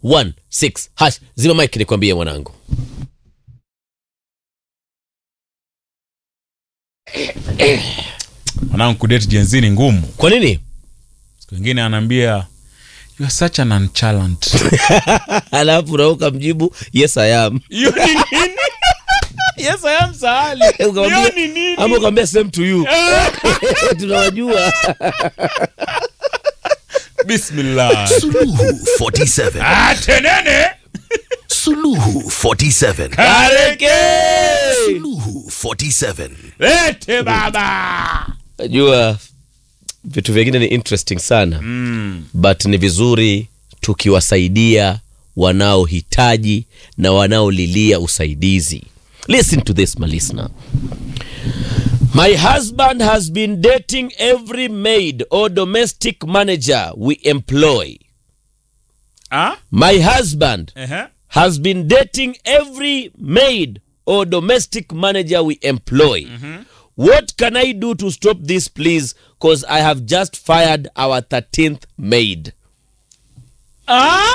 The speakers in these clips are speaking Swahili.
216 hash zima mike nikwambie mwanangu mwanangu kudate jenzi ni ngumu kwa nini siku ingine anaambia you are such an nonchalant alafu nauka mjibu yes i am hiyo ni nini yes i am sahali Ukamwambia- hiyo ni nini ama ukamwambia same to you tunawajua bismillah Suluhu 47. ah tenene Suluhu 47. kareke Suluhu 47. lete baba najua vitu vingine ni interesting sana mm. but ni vizuri tukiwasaidia wanaohitaji na wanaolilia usaidizi listen to this my listener my husband has been dating every maid or domestic manager we employ ah my husband ehe has been dating every maid or domestic manager we employ. What can I do to stop this, please? Because I have just fired our 13th maid. ah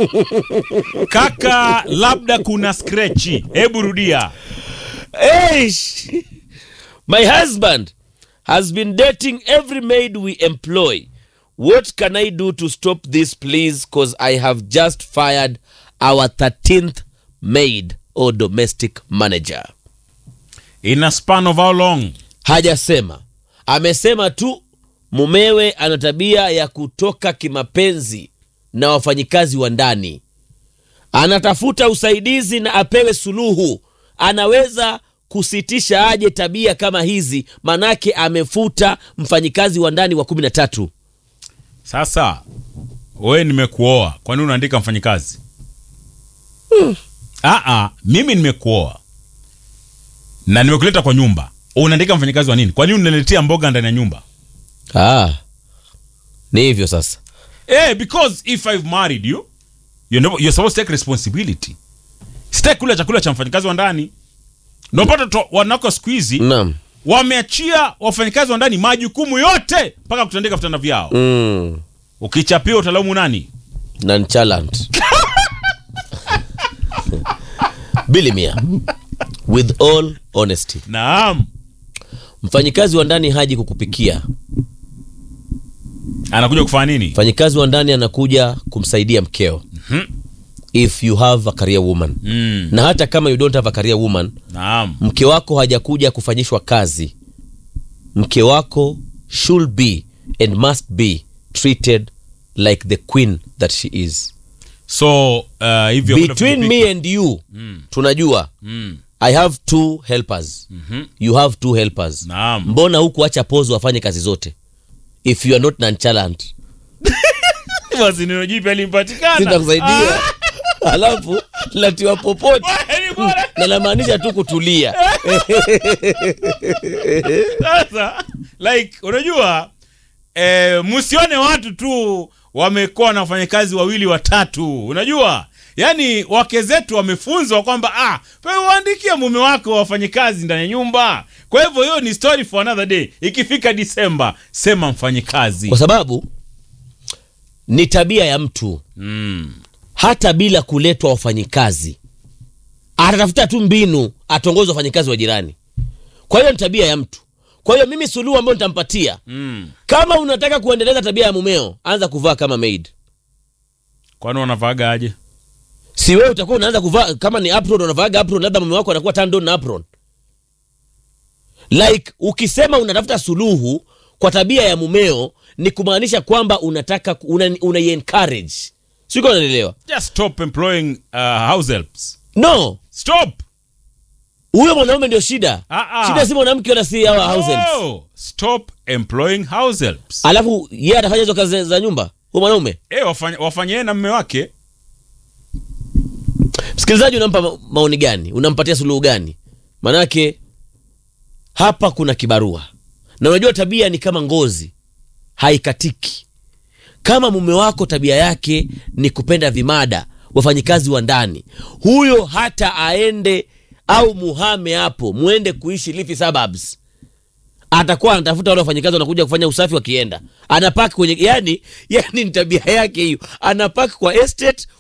kaka labda kuna skrechi hebu rudia Eish! My husband has been dating every maid we employ. What can I do to stop this, please? Because I have just fired our 13th maid or domestic manager. in a span of how long hajasema amesema tu mumewe ana tabia ya kutoka kimapenzi na wafanyikazi wa ndani anatafuta usaidizi na apewe suluhu anaweza kusitisha aje tabia kama hizi manake amefuta mfanyikazi wa ndani wa kumi na tatu sasa we nimekuoa kwani unaandika mfanyikazi Aa, mimi nimekuoa na nimekuleta kwa nyumba unaandika mfanyikazi wa nini kwani unaletea mboga ndani ya nyumba ah, ni hivyo sasa Eh, because if I've married you, you're, no, you're supposed to take responsibility. Sitaki kula chakula cha mfanyikazi wa ndani. Napata to wanawake wa siku hizi naam wameachia wafanyikazi wa ndani majukumu yote mpaka kutandika vitanda vyao. mm, Ukichapiwa utalaumu nani? nonchalant bilimia with all honesty Naam. mfanyikazi wa ndani haji kukupikia Anakuja kufanya nini? mfanyikazi wa ndani anakuja kumsaidia mkeo if you have a career woman Mm. na hata kama you don't have a career woman Naam. mke wako hajakuja kufanyishwa kazi mke wako should be and must be treated like the queen that she is So, uh, hivyo between me and you tunajua Mm. i have two helpers you have two helpers Naam. mbona huku acha pozo wafanye kazi zote if you are not nonchalant Basi neno jipya limpatikana. sitakusaidia alafu latiwa popote Ah, ni bora. na namaanisha tu kutulia sasa like unajua eh, msione watu tu wamekuwa na wafanyakazi wawili watatu unajua yaani wake zetu wamefunzwa kwamba ah, pe uandikie mume wako wafanyikazi ndani ya nyumba kwa hivyo hiyo ni story for another day ikifika disemba sema mfanyikazi kwa sababu ni tabia ya mtu mm. hata bila kuletwa wafanyikazi atatafuta tu mbinu atongoze wafanyikazi wa jirani kwa hiyo ni tabia ya mtu kwa hiyo mimi suluhu ambayo nitampatia Mm. kama unataka kuendeleza tabia ya mumeo anza kuvaa kama maid kwani wanavaaga aje si wewe utakuwa unaanza kuvaa kama ni apron unavaaga apron labda mume wako anakuwa turned on na apron like ukisema unatafuta suluhu kwa tabia ya mumeo ni kumaanisha kwamba unataka una, una encourage siko unanielewa just stop employing uh, house helps no stop huyo mwanaume ndio shida Ah, ah. shida si mwanamke wala si hawa house helps. no. stop employing house helps alafu yeye atafanya hizo kazi za- za nyumba huyo mwanaume eh, wafanye wafanye na mme wake msikilizaji unampa ma- maoni gani unampatia suluhu gani manake hapa kuna kibarua na unajua tabia ni kama ngozi haikatiki kama mume wako tabia yake ni kupenda vimada wafanyikazi wa ndani huyo hata aende au muhame hapo mwende kuishi Lifi suburbs atakuwa anatafuta wale wafanyikazi wanakuja kufanya usafi wakienda anapaki kwenye yani yani ni tabia yake hiyo anapaki kwa estate